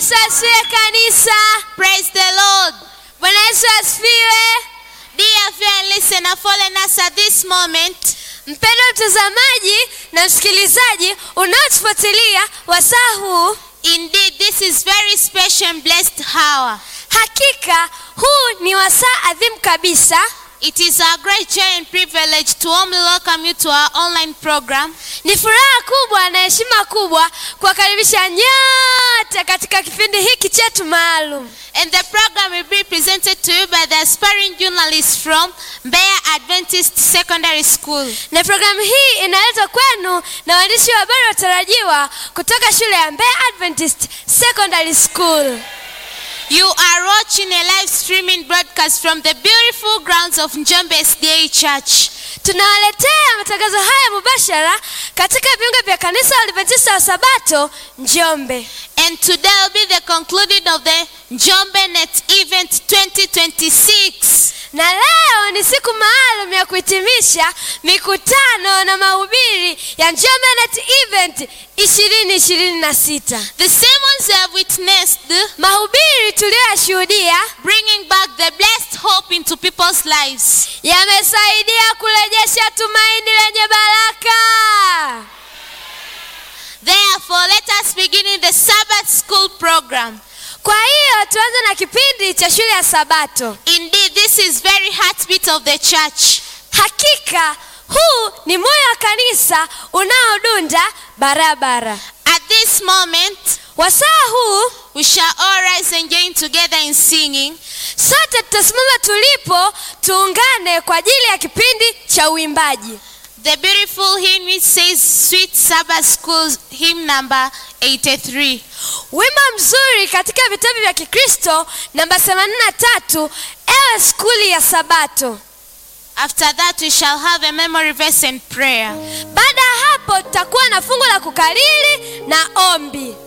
Yesu asifiwe kanisa. Praise the Lord. Bwana Yesu asifiwe. Dear friend, listener, following us at this moment, Mpendwa mtazamaji na msikilizaji unaotufuatilia wasaa huu, indeed, this is very special and blessed hour. hakika huu ni wasaa adhimu kabisa. It is our great joy and privilege to warmly welcome you to our online program. Ni furaha kubwa na heshima kubwa kuwakaribisha nyote katika kipindi hiki chetu maalum, And the program will be presented to you by the aspiring journalists from Mbeya Adventist Secondary School. na programu hii inaletwa kwenu na waandishi wa habari watarajiwa kutoka shule ya Mbeya Adventist Secondary School. You are watching a live streaming broadcast from the beautiful grounds of Njombe SDA Church. Tunawaletea matangazo haya mubashara katika viunga vya kanisa la Adventista wa Sabato Njombe. And today will be the concluding of the Njombe Net Event 2026. Na leo ni siku maalum ya kuhitimisha mikutano na mahubiri ya Njombe Net Event 2026. The sermons we have witnessed Mahubiri tuliyoyashuhudia bringing back the blessed hope into people's lives. yamesaidia kurejesha tumaini lenye baraka. Therefore, let us begin in the Sabbath school program. Kwa hiyo tuanze na kipindi cha shule ya Sabato. Indeed, this is very heartbeat of the church. Hakika huu ni moyo wa kanisa unaodunda barabara. At this moment, Wasaa huu we shall all rise and join together in singing. sote tutasimama tulipo, tuungane kwa ajili ya kipindi cha uimbaji. The beautiful hymn which says Sweet Sabbath School hymn number 83. Wimbo mzuri katika vitabu vya Kikristo namba 83, ewe skuli ya Sabato. After that, we shall have a memory verse and prayer. Baada ya hapo tutakuwa na fungu la kukariri na ombi.